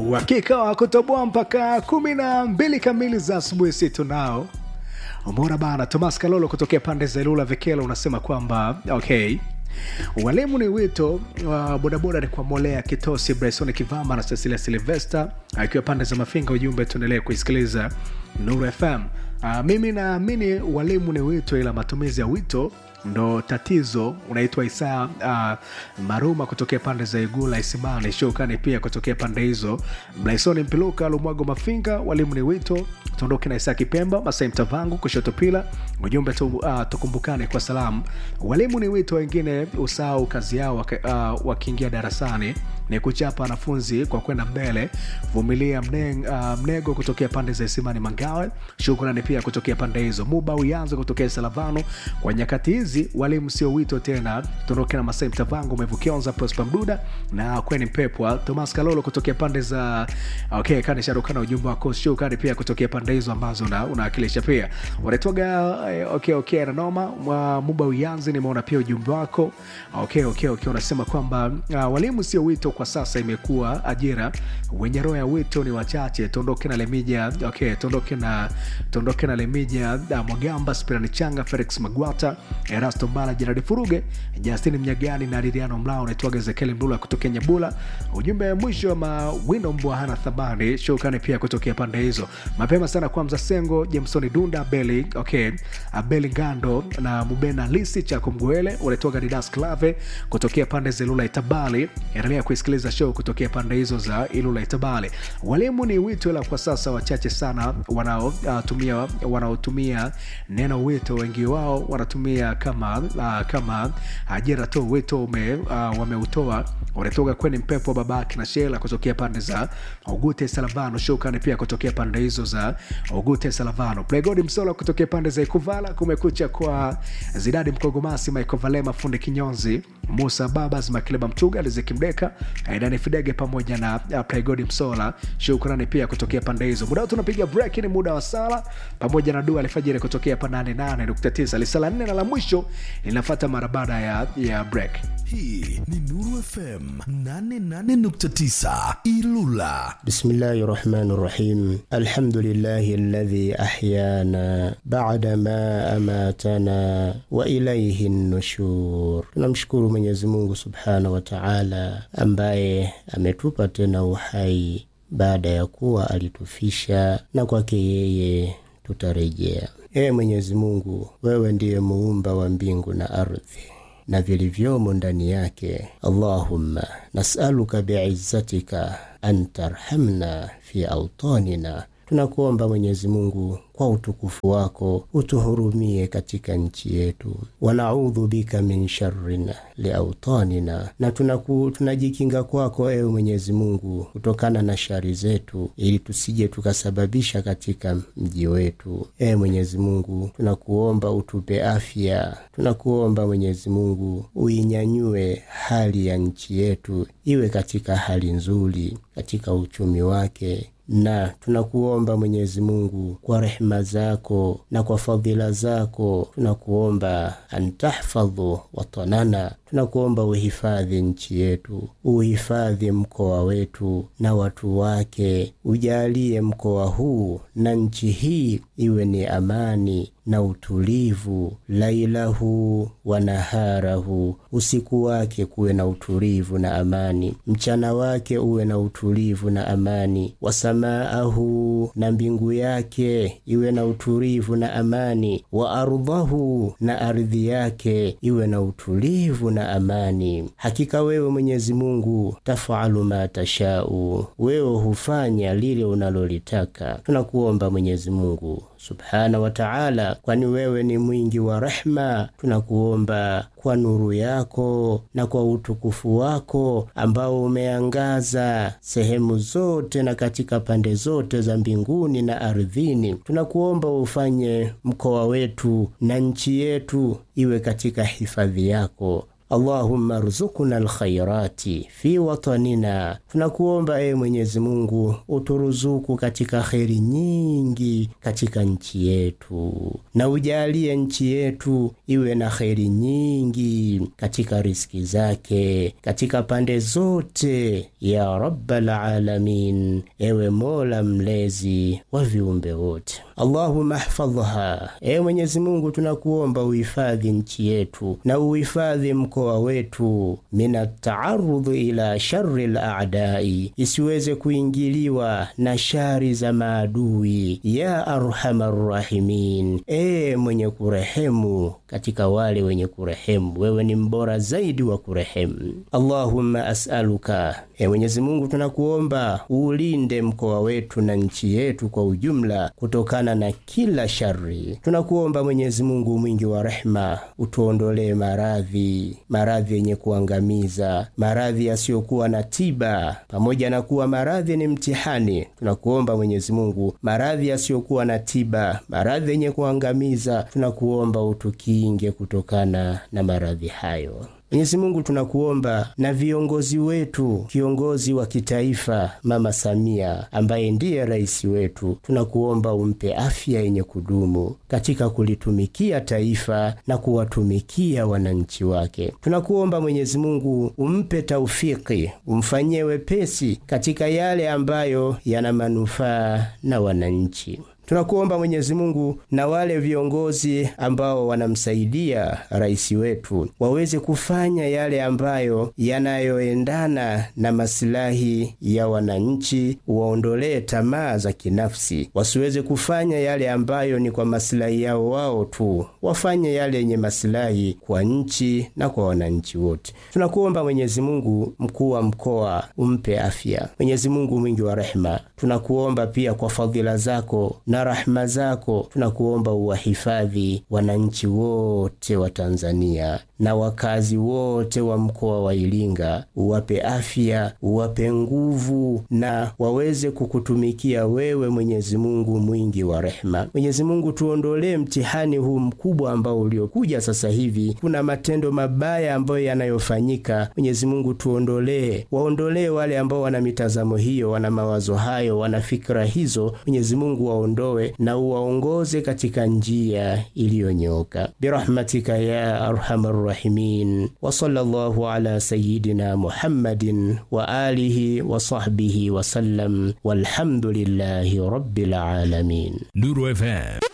uhakika wa kutoboa mpaka kumi na mbili kamili za asubuhi si tunao umeona bana tomas kalolo kutokea pande za ilula vikela unasema kwamba okay walimu ni wito wa bodaboda ni kwa molea kitosi bryson kivamba na cecilia silvester akiwa pande za mafinga ujumbe tuendelee kuisikiliza nuru fm uh, mimi naamini walimu ni wito ila matumizi ya wito ndo tatizo unaitwa isaa uh, maruma kutokea pande za igula isimani shukani pia kutokea pande hizo blaisoni mpiluka lumwago mafinga walimu ni wito tuondoke na isaa kipemba masai mtavangu kushoto pila ujumbe tu, uh, tukumbukane kwa salamu walimu ni wito wengine usahau kazi yao waka, uh, wakiingia darasani ni kuchapa wanafunzi kwa kwenda mbele vumilia mne, uh, mnego kutokea pande za isimani mangawe shukrani pia kutokea pande hizo muba uyanzo kutokea salavano kwa nyakati hizi walimu sio wito tena tuondoke na masai mtavangu umevukionza prosper mduda na kweni mpepwa tomas kalolo kutokea pande za okay kani sharukana ujumbe wako shukrani pia kutokea pande hizo ambazo unawakilisha una pia wanatoga okay, okay, nanoma muba uyanzi nimeona pia ujumbe wako okay, okay, okay. unasema kwamba uh, walimu sio wito kwa sasa imekuwa ajira wenye roho ya wito ni wachache tuondoke na lemija okay, tuondoke na tuondoke na lemija uh, mwagamba spirani changa felix magwata erasto mbala jeradi furuge justin mnyagani na liliano mlao unaitwaga ezekieli mlula kutokea nyabula ujumbe wa mwisho wa mawindo mbwa hana thamani shukani pia kutokea pande hizo mapema sana kwa mzasengo jamsoni dunda beli okay, beli ngando na mubena lisi chako mgwele unaitwaga didas clave kutokea pande za ilula itabali endelea kuisikiliza show kutokea pande hizo za ilula itabali walimu ni wito ila kwa sasa wachache sana wanaotumia uh, wanaotumia neno wito wengi wao wanatumia kama uh, kama ajira tu wito ume, uh, wameutoa wanatoka kwenye mpepo wa babake na shela kutokea pande za ugute salavano shukani pia kutokea pande hizo za ugute salavano plegodi msola kutokea pande za ikuvala kumekucha kwa zidadi mkogomasi michael valema fundi kinyonzi musa babas makileba mtuga lizikimdeka aidani fidege pamoja na uh, plegodi msola shukrani pia kutokea pande hizo muda tunapiga break ni muda wa sala pamoja na dua alfajiri kutokea pa 88.9 lisala nne na la mwisho linafata mara baada ya, ya break hii ni nuru fm 88.9 ilula bismillahi rahmani rahim alhamdulillahi alladhi ahyana bada ma amatana wa ilaihi nushur tunamshukuru mwenyezi mungu subhanahu wa taala ambaye ametupa tena uhai baada ya kuwa alitufisha na kwake yeye tutarejea ee mwenyezi mungu wewe ndiye muumba wa mbingu na ardhi na vilivyomo ndani yake allahumma nasaluka biizzatika an tarhamna fi autanina tunakuomba mwenyezi mungu kwa utukufu wako utuhurumie katika nchi yetu wanaudhu bika min sharrin liautanina na tunaku, tunajikinga kwako ewe mwenyezi mungu kutokana na shari zetu ili tusije tukasababisha katika mji wetu ewe mwenyezi mungu tunakuomba utupe afya tunakuomba mwenyezi mungu uinyanyue hali ya nchi yetu iwe katika hali nzuri katika uchumi wake na tunakuomba mwenyezi mungu kwa rehema zako na kwa fadhila zako tunakuomba antahfadhu watanana tunakuomba uhifadhi nchi yetu uhifadhi mkoa wetu na watu wake ujalie mkoa huu na nchi hii iwe ni amani na utulivu lailahu wa naharahu usiku wake kuwe na utulivu na amani mchana wake uwe na utulivu na amani wasamaahu na mbingu yake iwe na utulivu na amani wa ardhahu na ardhi yake iwe na utulivu na amani hakika wewe mwenyezi mungu tafalu ma tashau wewe hufanya lile unalolitaka tunakuomba mwenyezi mungu subhana wa taala kwani wewe ni mwingi wa rehma tunakuomba kwa nuru yako na kwa utukufu wako ambao umeangaza sehemu zote na katika pande zote za mbinguni na ardhini tunakuomba ufanye mkoa wetu na nchi yetu iwe katika hifadhi yako Allahumma ruzukuna alkhairati fi watanina, tunakuomba ewe Mwenyezi Mungu uturuzuku katika kheri nyingi katika nchi yetu, na ujalie nchi yetu iwe na kheri nyingi katika riski zake katika pande zote, ya rabbal alamin, ewe Mola mlezi wa viumbe wote. Allahumma hfadhha, ewe Mwenyezi Mungu tunakuomba uhifadhi nchi yetu na uhifadhi mkoa wetu mina taarudhi ila shari laadai, isiweze kuingiliwa na shari za maadui. Ya arhamar rahimin, ee mwenye kurehemu katika wale wenye kurehemu, wewe ni mbora zaidi wa kurehemu. Allahumma as'aluka, ee Mwenyezi Mungu tunakuomba uulinde mkoa wetu na nchi yetu kwa ujumla kutokana na kila shari. Tunakuomba Mwenyezi Mungu mwingi wa rehema, utuondolee maradhi maradhi yenye kuangamiza, maradhi yasiyokuwa na tiba. Pamoja na kuwa maradhi ni mtihani, tunakuomba Mwenyezi Mungu, maradhi yasiyokuwa na tiba, maradhi yenye kuangamiza, tunakuomba utukinge kutokana na maradhi hayo. Mwenyezi Mungu tunakuomba na viongozi wetu, kiongozi wa kitaifa Mama Samia ambaye ndiye rais wetu, tunakuomba umpe afya yenye kudumu katika kulitumikia taifa na kuwatumikia wananchi wake. Tunakuomba Mwenyezi Mungu umpe taufiki, umfanyie wepesi katika yale ambayo yana manufaa na wananchi. Tunakuomba Mwenyezi Mungu na wale viongozi ambao wanamsaidia rais wetu waweze kufanya yale ambayo yanayoendana na masilahi ya wananchi, waondolee tamaa za kinafsi, wasiweze kufanya yale ambayo ni kwa masilahi yao wao tu, wafanye yale yenye masilahi kwa nchi na kwa wananchi wote. Tunakuomba Mwenyezi Mungu, mkuu wa mkoa umpe afya. Mwenyezi Mungu mwingi wa rehema, tunakuomba pia kwa fadhila zako na rahma zako tunakuomba uwahifadhi wananchi wote wa Tanzania na wakazi wote wa mkoa wa Iringa, uwape afya, uwape nguvu na waweze kukutumikia wewe, Mwenyezi Mungu mwingi wa rehema. Mwenyezi Mungu, tuondolee mtihani huu mkubwa ambao uliokuja sasa hivi. Kuna matendo mabaya ambayo yanayofanyika. Mwenyezi Mungu, tuondolee, waondolee wale ambao wana mitazamo hiyo, wana mawazo hayo, wana fikra hizo. Mwenyezi Mungu waondoe na uwaongoze katika njia iliyonyoka birahmatika ya arhamar rahimin wa sallallahu ala sayidina Muhammadin wa alihi wa sahbihi wa sallam walhamdulillahi rabbil alamin. Nuru FM